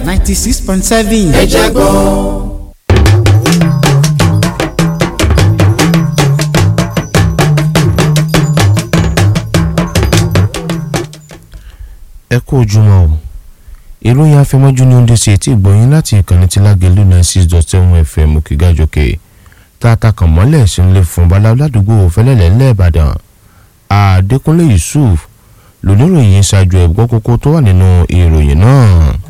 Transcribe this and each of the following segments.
ninety six point seven. ẹ jẹ́ gbọ́. ẹ kú ojúmọ́ o ìròyìn afẹmọ́jú ní oúnjẹ sí etí ìgbọ̀nyín láti ìkànnì tí lágẹ̀lú nine six dot seven fm òkègájọkè tààtà kàn mọ́lẹ̀ sí ń lè fún baláwo ládùúgbò fẹlẹ́lẹ̀ ńlẹ́ẹ̀bàdàn àdékúnlé yusuf lóníròyìn ṣáájú ẹ̀gbọ́n kókó tó wà nínú ìròyìn náà.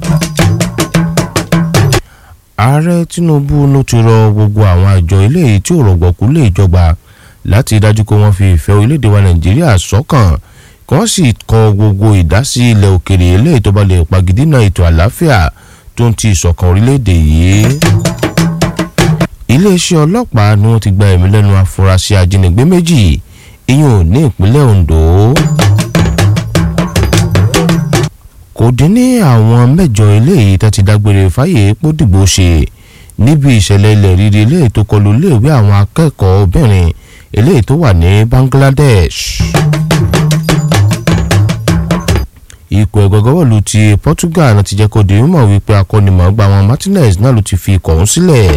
ààrẹ tinubu ló ti rọ gbogbo àwọn àjọ eléyìí tí ò rọ̀gbọ̀kú lè jọba láti dájú pé wọ́n fi ìfẹ́ orílẹ̀-èdè wa nàìjíríà sọ́kàn kí wọ́n sì kọ gbogbo ìdásí ilẹ̀ òkèrè eléyìí tó bá lè pagidínà ètò àlàáfíà tó ń ti ìṣọ̀kan orílẹ̀-èdè yìí. iléeṣẹ́ ọlọ́pàá ni wọ́n ti gba ẹ̀mí lẹ́nu afurasí ajínigbé méjì ìyẹn ò ní ìpínlẹ̀ ondo. kò dín ní àwọn mẹ́jọ eléyìí tó ti dágbére fáyé pódìgbò ṣe níbi ìṣẹ̀lẹ̀ ilẹ̀ rírì eléyìí tó kọlu iléèwé àwọn akẹ́kọ̀ọ́ obìnrin eléyìí tó wà ní bangladesh ikọ̀ ẹ̀gọ́gọ́bọ̀lù ti portugal ti jẹ́ kó di mímọ̀ wípé akọ́nimọ̀ọ́gbà wọn martinez náà ló ti fi ikọ̀ ọ̀hún sílẹ̀.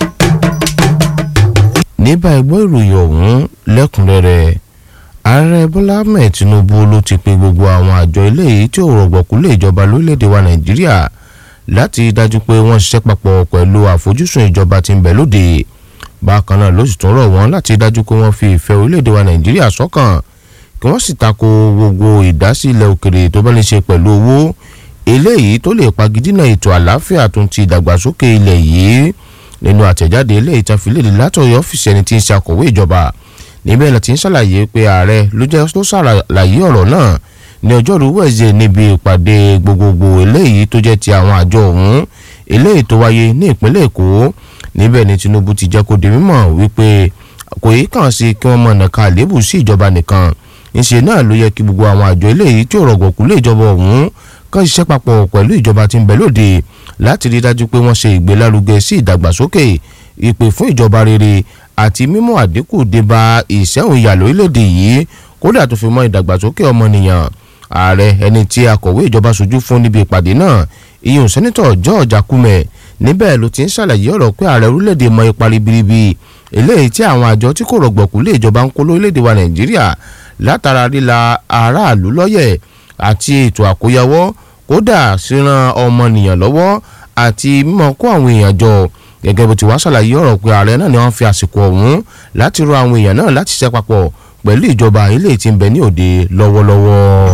níbà ẹgbọ́ ìròyìn ọ̀hún lẹ́kùnrẹ́rẹ́ ààrẹ bọ́lá ahmed tinubu ló ti pe gbogbo àwọn àjọ eléyìí tí ò rọ̀gbọ̀kú lé ìjọba lórílẹ̀‐èdè wa nàìjíríà láti dájú pé wọ́n ṣiṣẹ́ papọ̀ pẹ̀lú àfojúsùn ìjọba tí ń bẹ lóde bákan náà ló sì tún rọ̀ wọ́n láti dájú pé wọ́n fi ìfẹ́ orílẹ̀‐èdè wa nàìjíríà sọ́kàn kí wọ́n sì tako gbogbo ìdásílẹ̀ òkèrè tó bá lè ṣe pẹ̀lú owó eléyìí tó lè pagidínà ètò àlàáfíà tó ń ti ìdàgbàsókè ilẹ̀ yìí nínú àtẹ̀jáde eléyìí tá fi léde látọ̀yọ́ ọ́fíìsì ẹni tí ń ṣe akọ̀wé ìjọba níbẹ̀ la ti ń ṣàlàyé pé ààrẹ ló jẹ́ tó ṣàlàyé ọ̀rọ̀ náà ní ọjọ́rú wẹ̀ẹ́sẹ̀ níbi ìpàdé gbogbogbò eléyìí tó jẹ́ ti àwọn àjọ ọ̀hún eléyìí tó wáyé ní ìpínlẹ̀ èkó níbẹ̀ ni tinubu ti jẹ́ kó di mímọ̀ wípé kò yí kàn sí kí wọ́n mọ̀ nàka àlébù sí ìjọba nìkan ńṣe náà ló yẹ kí gbogbo àwọn àjọ eléyìí tí ò rọ̀gbọ̀kú lé ìjọba ọ̀hún kàn ṣiṣẹ́ papọ̀ pẹ̀lú ìjọba tí ń bẹ lóde láti rí dájú pé wọ́n ṣe ìgbélárugẹ sí ìdàgbàsókè ìpè fún ìjọba rere àti mímú àdínkù débá ìṣẹ́hùn ìyà lórílẹ̀‐èdè yìí kódà tó fi mọ́ ìdàgbàsókè ọmọnìyàn ààrẹ ẹni tí akọ̀wé ìjọba sojú fún níbi ìpàdé náà ìyẹn sẹ́nitọ̀ george akume níbẹ̀ ló ti ń ṣàlàyé ọ̀rọ̀ pé ààrẹ orílẹ̀‐èdè mọ ipa ribiribi eléyìí tí àwọn àjọ tí kò rọ̀gbọ̀kú lé ìjọba ń kó lórílẹ̀‐èdè wa nàìjíríà látara ríla aráàlú lọ́yẹ̀ àti ètò àkóyawọ́ kódà síran ọmọnìyàn lọ́wọ́ àti mímọ́ kó àwọn èèyàn jọ gẹ́gẹ́ bó ti wá ṣàlàyé ọ̀rọ̀ pé ààrẹ náà ni wọ́n fi àsìkò ọ̀hún láti rọ àwọn èèyàn náà láti ṣiṣẹ́ papọ̀ pẹ̀lú ìjọba ilé tí ń bẹ ní òde lọ́wọ́lọ́wọ́.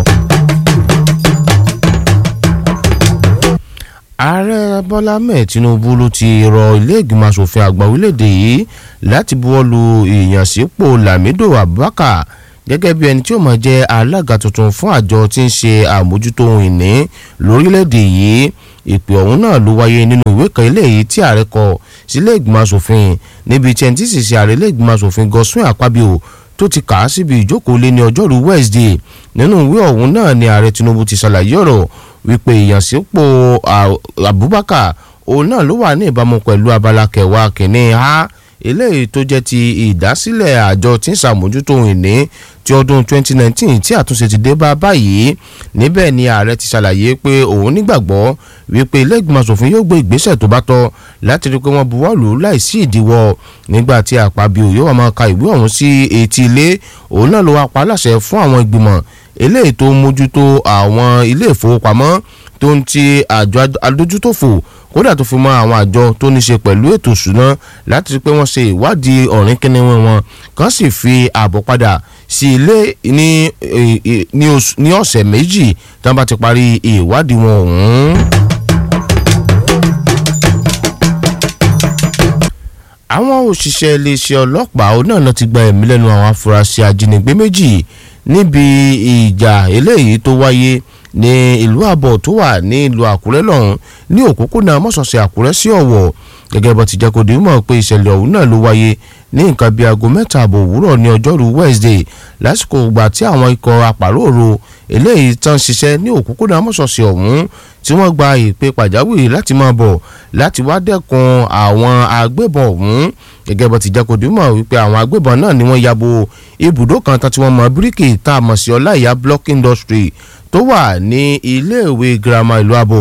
ààrẹ bọ́lá mẹ́ẹ̀ tinubu ló ti rọ ilé ìgbìmọ̀ asòfin àgbà orílẹ̀-èdè yìí láti buwọ́lu ìyànsípò lamido abubakar gẹ́gẹ́ bí ẹni tí ó máa jẹ́ alága tuntun fún àjọ tí ń ṣe àmójútó ohun ìní lórílẹ̀‐èdè yìí ìpè ọ̀hún náà ló wáyé nínú ìwé kan eléyìí tí ààrẹ kọ sílé ìgbìmọ̀ asòfin níbi tí ẹni tí sì ṣe ààrẹ ilé ìgbìmọ̀ asòfin goswin akpabio tó ti kà á síbi ìjókòó lé ní ọjọ́rú wednesday nínú ìwé ọ̀hún náà ni ààrẹ tinubu ti ṣàlàyé ọ̀rọ̀ wípé ìyànsípò abubakar òun náà ló wà ní ìbámu pẹ̀lú abala kẹwàá kìíní a eléyìí tó jẹ́ ti ìdásílẹ̀ àjọ tí ń ṣàmójútó ohun ìní ti ọdún 2019 tí àtúnṣe ti dé bá báyìí níbẹ̀ ni ààrẹ ti ṣàlàyé pé òun nígbàgbọ́ wípé ilé ìgbìmọ̀ asòfin yóò gbé ìgbésẹ̀ tó bá tọ́ láti rí i pé wọ́n buwọ́ lù ú láìsí ìdíwọ́ nígbà tí àpábíò yóò máa ka ìwé ọ̀hún sí etí ilé òun náà ló wá pa láṣẹ fún àwọn ìgbìmọ̀ eléyìí tó mójútó àwọn ilé ìfowópamọ́ tó ń ti àjọ adójútòfò kódà tó fi mọ àwọn àjọ tó ní ṣe pẹ̀lú ètò ìṣúná láti rí pé wọ́n ṣe ìwádìí ọ̀rìn kínníwín wọn kàn sì fi ààbọ̀ padà sí ilé ní ọ̀sẹ̀ méjì tí wọ́n bá ti parí ìwádìí wọn ọ̀hún. àwọn òṣìṣẹ́ iléeṣẹ́ ọlọ́pàá náà ló ti gba ẹ̀mí lẹ́nu àwọn afurasí ajínigbé méjì níbi ìjà eléyìí tó wáyé ní ìlú àbọ̀ tó wà ní ìlú àkúrẹ́ lọ́hùn ní òpópónà mọ́sọ̀ọ̀sẹ̀ àkúrẹ́ sí ọ̀wọ̀ gẹ́gẹ́ bó ti jẹ́ kó di mọ̀ pé ìṣẹ̀lẹ̀ ọ̀hún náà ló wáyé ní nǹkan bíi aago mẹ́ta àbọ̀ òwúrọ̀ ní ọjọ́rú wednesday lásìkò ìgbà tí àwọn ikọ̀ àpàrọ̀rọ̀ eléyìí tán ṣiṣẹ́ ní òpópónà mọ́sọ̀ọ̀sẹ̀ ọ̀hún tí wọ́n gba ìpè pàjáwìrì láti máa bọ̀ láti wá dẹ́kun àwọn agbébọn ọ̀hún gẹ́gẹ́ bó ti jẹ́ kó di mọ̀ wípé àwọn agbébọn náà ni wọ́n yabo ibùdó kan tán tí wọ́n mọ bíríkì tá a mọ̀ sí ọláìyá block industry tó wà ní iléèwé girama ìlú àbọ̀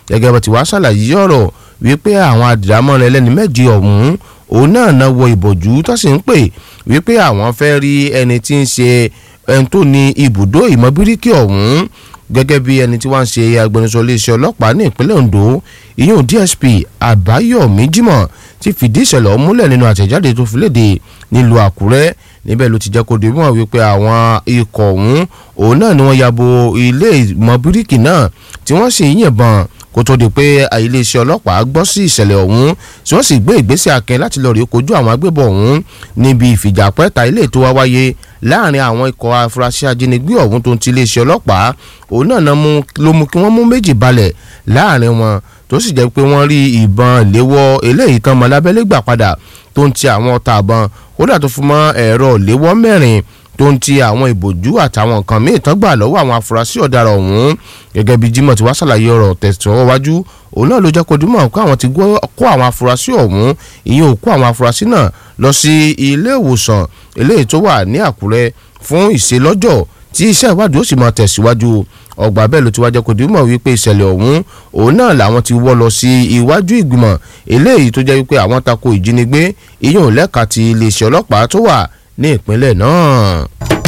gẹ́gẹ́ bó ti wá ṣàlàyé ọ̀rọ̀ wípé àwọn adìrámọ́rin ẹlẹ́ni méjì ọ̀hún òun náà náà wọ ìbòjú tó sì ń pè wípé àwọn fẹ́ rí ẹni tí ń ṣe ẹni tó ní ibùdó ìmọ̀ bíríkì ọ̀hún gẹ́gẹ́ bí ẹni tí wọ́n ń ṣe agbẹnusọ iléeṣẹ́ ọlọ́pàá ní ìpínlẹ̀ Ondo ìyún DSP Àbáyọ̀mí Jímọ̀ ti fìdí ìṣẹ̀lẹ̀ ọ̀hún múlẹ̀ nínú àtẹ̀jáde tó fi léde nílùú Àkúrẹ́ níbẹ̀ ló ti jẹ́ kó dìbò wípé àwọn ikọ̀ ọ̀hún òun náà ni wọ́n yabo ilé ìmọ̀ bíríkì náà tí wọ́n sì yìnbọn kó tó di pé iléeṣẹ́ ọlọ́pàá gbọ́ sí ìṣẹ̀lẹ̀ ọ̀hún tí wọ́n sì gbé ìgbésẹ̀ akin láti lọ rí kojú àwọn agbébọn ọ̀hún níbi ìfìjàpẹ́ta ilé tó wá wáyé láàrin àwọn ikọ̀ afurasí ajínigbé ọ̀hún tó ń ti iléeṣẹ́ ọlọ́pàá òun náà ló mú kí wọ́n mú méjì balẹ̀ láàrin wọn tó sì jẹ́ pé wọ́n rí ìbọn léwọ́ eléyìí tán mọ́ lábẹ́lé gbà padà tó ń ti àwọn ọta àbọn kódà tó fún mọ́ ẹ̀rọ léwọ́ mẹ́rin tó ń ti àwọn ìbòjú àtàwọn nǹkan míì tán gbà lọ́wọ́ àwọn afurasí ọ̀daràn ọ̀hún gẹ́gẹ́ bí Jimoh ti wá ṣàlàyé ọ̀rọ̀ tẹ̀sán wájú òun náà ló jẹ́ kó dìmọ̀ pé àwọn ti kó àwọn afurasí ọ̀hún ìyẹn ò kó àwọn afurasí náà lọ sí ilé ìwòsàn eléyìí tó wà ní Àkúrẹ́ fún ìṣelọ́jọ́ tí iṣẹ́ ìwádìí ó sì máa tẹ̀síwájú ọgbà bẹ́ẹ̀ ló ti wá jẹ́ kó dìmọ̀ wípé ìṣẹ̀lẹ̀ ọ̀hún òun náà làwọn ti wọ́ lọ sí iwájú ìgbìmọ̀ eléyìí tó jẹ́ wípé àwọn tako ìjínigbé ìyẹn ò lẹ́ka ti iléeṣẹ́ ọlọ́pàá tó wà ní ìpínlẹ̀ náà.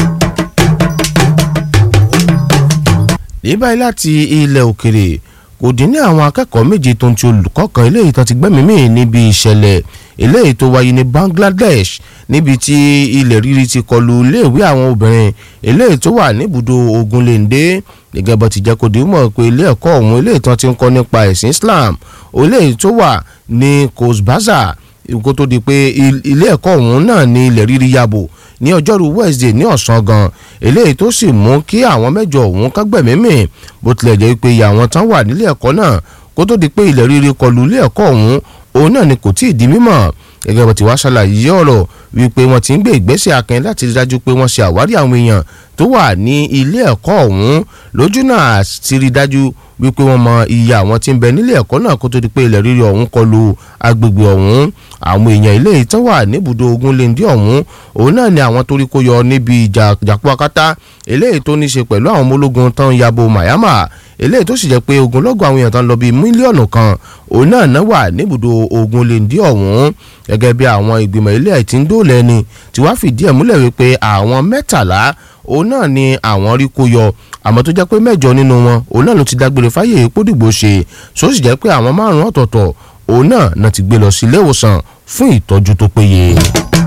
ní báyìí láti ilẹ̀ òkèrè kò dín ní àwọn akẹ́kọ̀ọ́ méje tó ń ti olùkọ́ kan eléyìí tó ti gbẹ́mìí mì níbi ìṣẹ̀lẹ̀ eléyìí tó wáyé ní Bangladesh níbi tí ilẹ̀ rírì ti kọlu iléèwé àwọn obìnrin eléyìí tó wà níbùdó Ogunléndé gẹ́gẹ́ bó ti jẹ́ kó dìímọ̀ pé ilé ẹ̀kọ́ ọ̀hún eléyìí tó ti ń kọ́ nípa ẹ̀sìn Islam eléyìí tó wà ní Cox's Bazar kó tó di pé ilé ẹ̀kọ́ ọ̀hún náà ní ilẹ̀ rírì yàbò ní ọjọ́rú Wednesday ní ọ̀sán gan eléyìí tó sì mú kí àwọn mẹ́jọ ọ̀hún kágbẹ̀mímì bó tilẹ̀ jẹ́ pé iye àwọn tán wà nílé ẹ̀kọ́ náà kó tó di pé ilẹ̀ rírì kọlù ilé ẹ̀kọ́ ọ̀hún òun náà ni kò tí ì di mímọ̀ gẹ́gẹ́ bó ti wá ṣàlàyé ọ̀rọ̀ wípé wọ́n ti ń gbé ìgbésẹ̀ akin láti rí dájú pé wọ́n ṣe àwárí àwọn èèyàn tó wà ní ilé ẹ̀kọ́ ọ̀hún lójú náà ti rí dájú wípé wọ́n mọ iye àwọn tí ń bẹ nílé ẹ̀kọ́ náà kó tó di pé ilẹ̀ rírì ọ̀hún kọlù agbègbè ọ̀hún àwọn èèyàn ilé ìtàn wà níbùdó Ogunléndé ọ̀hún òun náà ni àwọn torí kó yọ níbi ìjà jàpọ̀ akátá eléyìí tó ní ṣe pẹ̀lú àwọn ọmọ ológun tán yabo Myanmar eléyìí tó sì jẹ́ pé ogunlọ́gọ̀ àwọn èèyàn tán lọ bíi mílíọ̀nù kan òun náà náà wà níbùdó Ogunléndé ọ̀hún gẹ́gẹ́ bí àwọn ìgbìmọ̀ ilé ẹ̀ tí ń dóòlẹ̀ ni tí wàá fìdí ẹ̀ múlẹ̀ wípé àwọn mẹ́tàlá òun náà ni àwọn rí kó yọ àmọ́ tó jẹ́ pé mẹ́jọ nínú wọn òun náà ló ti dágbére fáyè pódìgbò ṣe só sì jẹ́ pé àwọn márùn-ún ọ̀tọ̀ọ̀tọ̀ òun náà náà ti gbé lọ sí ilé ìwòsàn fún ìtọ́jú tó péye.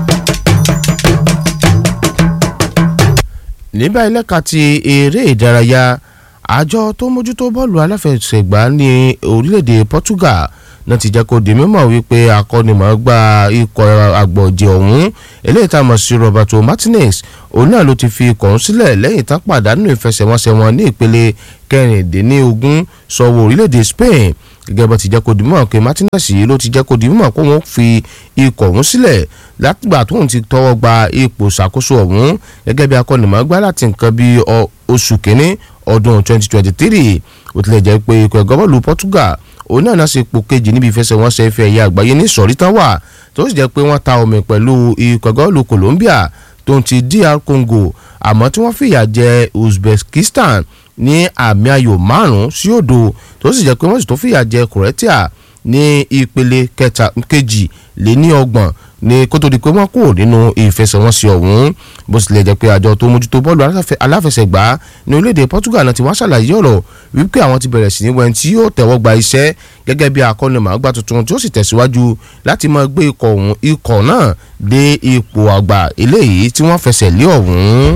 ní báyìí lẹ́ka ti eré ìdárayá àjọ tó mójútó bọ́ọ̀lù aláfẹsẹ̀gbá ní orílẹ̀-èdè Portugal náà ti jẹ́ kó di mímọ̀ wípé akọ́nimọ̀ọ́gbá ikọ̀ àgbọ̀jẹ̀ ọ̀hún eléyìí tá a mọ̀ sí Roberto Martinez òun náà ló ti fi ikọ̀ ọ̀hún sílẹ̀ lẹ́yìn tá pàdánù ìfẹsẹ̀wọnsẹ̀ wọn ní ìpele kẹrìndínlógún sọ̀wọ́ orílẹ̀-èdè Spain gẹ́gẹ́ bó ti jẹ́ kó di mímọ̀ pé Martinez yìí ló ti jẹ́ kó di mímọ̀ pé wọ́n fi ikọ̀ ọ̀hún sílẹ̀ látìgbà tóun ti tọwọ́ gba ipò ṣàkóso ọ̀hún gẹ́gẹ́ bí akọ́nimọ̀ọ́gbá láti nǹkan bí oṣù kínní ọdún 2023 ó tilẹ̀ jẹ́ pé ikọ̀ ẹ̀gọ́ bọ́ọ̀lù Portugal òun náà náà ṣe ipò kejì níbi ìfẹsẹ̀wọnsẹ̀ ife ẹ̀yẹ àgbáyé ní sọ̀rí tán wà tó sì jẹ́ pé wọ́n ta omi pẹ̀lú ikọ̀ ẹ̀gọ́ bọ́ọ̀lù Colombia tó ń ti DR Congo àmọ́ tí wọ́n fìyà jẹ Uzbekistan ní àmì ayò márùn-ún sí òdo tó sì jẹ́ pé wọ́n sì tó fìyà jẹ Croatia ní ìpele kejì lé ní ọgbọ̀n ní kó tó di pé wọ́n kúrò nínú ìfẹsẹ̀wọnsẹ̀ ọ̀hún bó tilẹ̀ jẹ́ pé àjọ tó mójútó bọ́ọ̀lù aláfẹsẹ̀gbá ní orílẹ̀-èdè Portugal náà ti wá ṣàlàyé ọ̀rọ̀ wípé àwọn ti bẹ̀rẹ̀ sí ní wẹ́n tí yóò tẹ̀wọ́ gba iṣẹ́ gẹ́gẹ́ bí akọ́nimọ̀ọ́gbá tuntun tí ó sì tẹ̀síwájú láti máa gbé ikọ̀ ọ̀hún ikọ̀ náà dé ipò àgbà eléyìí tí wọ́n fẹsẹ̀ lé ọ̀hún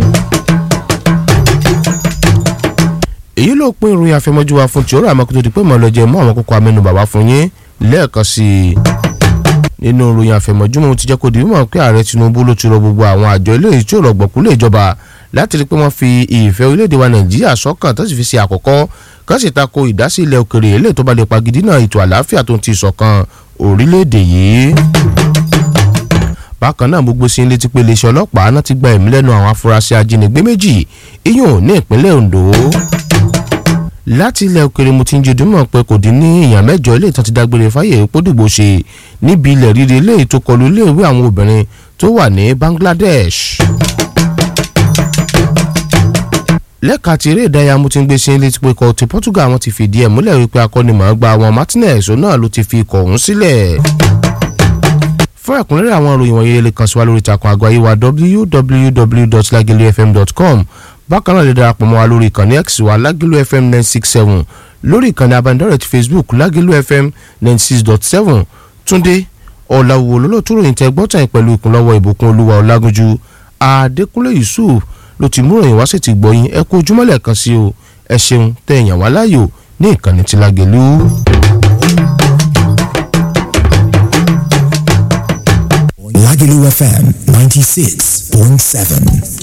èyí ló pín ìròyìn àfẹmọ́jú wa fún tìóró àmọ́ kó tó di pé mọ̀ lọ́jọ́ mọ́ àwọn kókó amẹ́nu bàbá fún yín lẹ́ẹ̀kan sí i nínú ìròyìn àfẹmọ́jú mo ti jẹ́ kó di mímọ̀ pé ààrẹ Tinubu ló ti rọ gbogbo àwọn àjọ eléyìí tí ò rọ̀gbọ̀kú lè jọba láti rí i pé wọ́n fi ìfẹ́ orílẹ̀-èdè wa Nàìjíríà sọ́kàn tó sì fi ṣe àkọ́kọ́ kán sì tako ìdásí ilẹ̀ òkèrè eléyìí tó bá lè pagidínà ètò àlàáfíà tó ń ti ìṣọ̀kan orílẹ̀-èdè yìí bákan náà gbogbo sí létí pé iléeṣẹ́ ọlọ́pàá náà ti gba ẹ̀mí lẹ́nu àwọn afurasí ajínigbé méjì iyùn ní ìpínlẹ̀ Ondo láti ilẹ̀ òkèrè mo ti ń jẹ́dúmọ̀ pé kò dín ní èèyàn mẹ́jọ ilé ìtàn ti dágbére fáyè pódìgbò ṣe níbi ilẹ̀ rírì eléyìí tó kọlu iléèwé àwọn obìnrin tó wà ní Bangladesh. lẹ́ka tí eré ìdárayá mo ti ń gbé sí létí pé ikọ̀ ti Portugal wọn ti fìdí ẹ̀ múlẹ̀ wípé akọ́nimọ̀ọ́gbá àwọn Martinez òun náà ló ti fi ikọ̀ ọ̀hún sílẹ̀ fún ẹ̀kúnrẹ́rẹ́ àwọn ìròyìn wọ̀nyí lè kàn sí wa lórí ìtàkùn àgọ́ ayé wa www.lagelufm.com bákan náà lè darapọ̀ mọ́ wa lórí ìkànnì x wa lagelu fm nine six seven lórí ìkànnì abánidọ́rẹ̀ ti facebook lagelu fm ninety six dot seven túndé ọ̀làwò lólótú ròyìn tẹ gbọ́tàn pẹ̀lú ìkúnlọ́wọ́ ìbùkún olúwa ọ̀làgúnjú adékúnlé yusuf ló ti mú ròyìn wá sí ti gbọ́yìn ẹ kú ojúmọ́lẹ̀ kan sí o ẹ ṣeun tẹ ẹ̀yàn wá láàyò ní ìkànnì ti lágẹ̀lú. Lagelu FM 96.7.